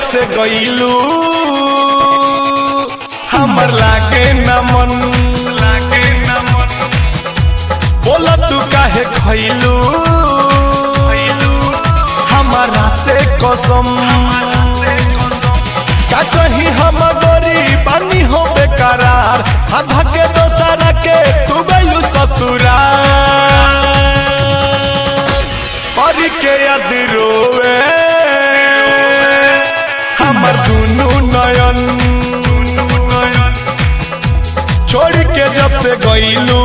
से गईलू हमर लागे न मन लागे न मन बोला तू काहे खैलू हमारा से कसम का कहीं हम गरीब पानी हो बेकरार आधा के दोसरा के तू गईलू ससुराल पर के याद रोवे हमर दुनू नयन छोड़ के जब से गईलू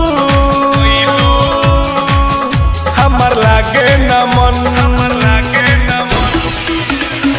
हमर लागे न मन हमर लागे न मन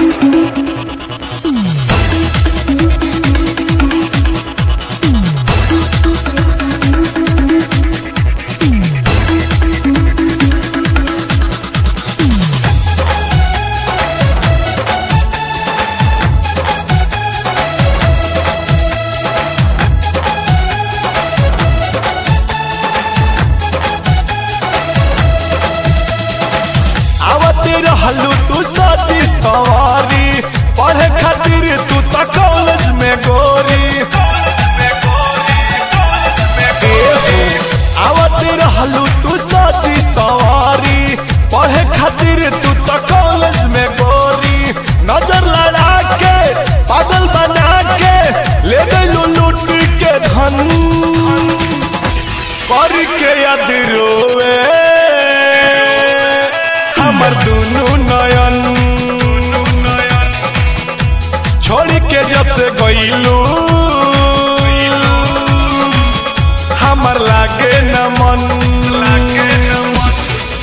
आवत रहलू तू साथी सवारी पढ़े खातिर तू त कॉलेज में गोरी एहो, आवत रहलू तू साथी सवारी पढ़े खातिर तू त कॉलेज में गोरी नजर लड़ा के पागल बना के ले गईलू लूट के धन कर के याद रोवे हमर दुनू नयन छोड़ के जब से गईलू हमर लागे न मन लागे न मन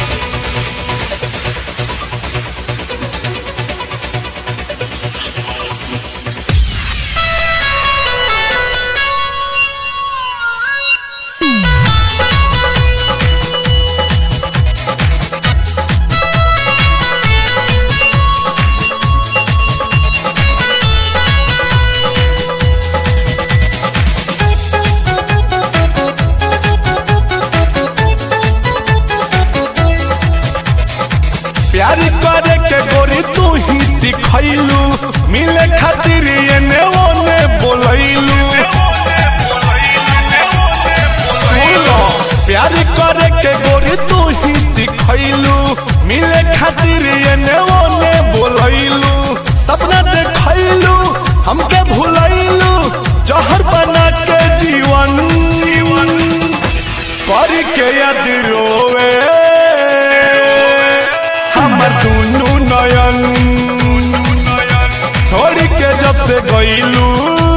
प्यार करे के गोरी तू ही सिखैलू मिले खातिर एने ओने बोलैलू सुनो प्यार करे के गोरी तू ही सिखैलू मिले खातिर एने ओने बोलैलू सपना देखैलू हमके भुलैलू जहर बना के जीवन जीवन कर के याद रोवे हमर दुनू नयन छोड़ के जब से गईलू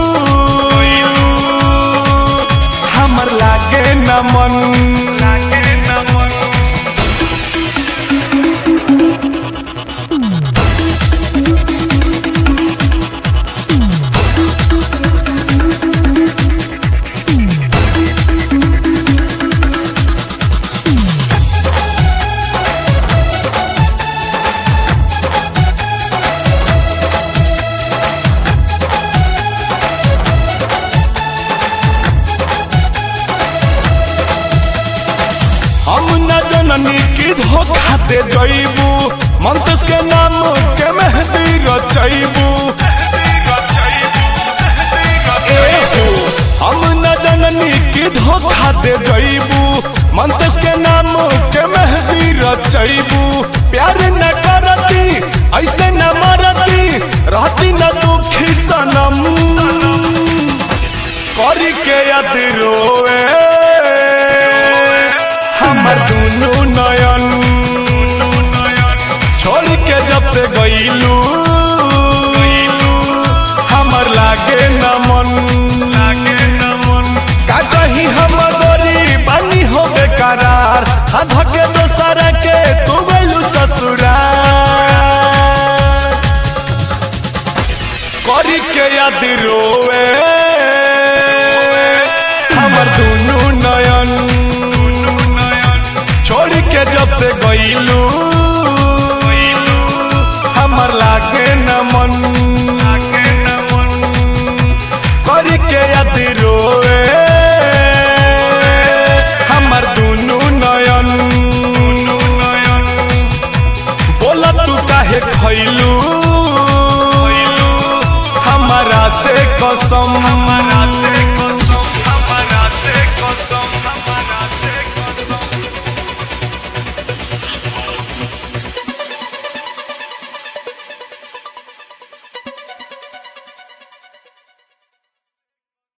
हमर लागे न मन लागे न मन हम न जननी की धोखा दे जईबू मंतस के नाम के मेहंदी रचैबू एहो, हम न जननी की धोखा दे जईबू मंतस के नाम के मेहंदी रचैबू प्यार न करती ऐसे न मरती रहती न दुखी सनम करी के याद रोवे हमर दुनू नयन छोड़ के जब से गईलू हमर लागे न मन लागे न मन का कहीं हम गोरी बनी हो बेकरार आधा के दोसरा के तू गईलू ससुराल करी के याद रोवे हमर दुनू नयन छोड़ के जब से गईलू हमर लागे न मन करी के याद रोवे हमर दुनू नयन बोला तू काहे खैलू से कसम हमरा से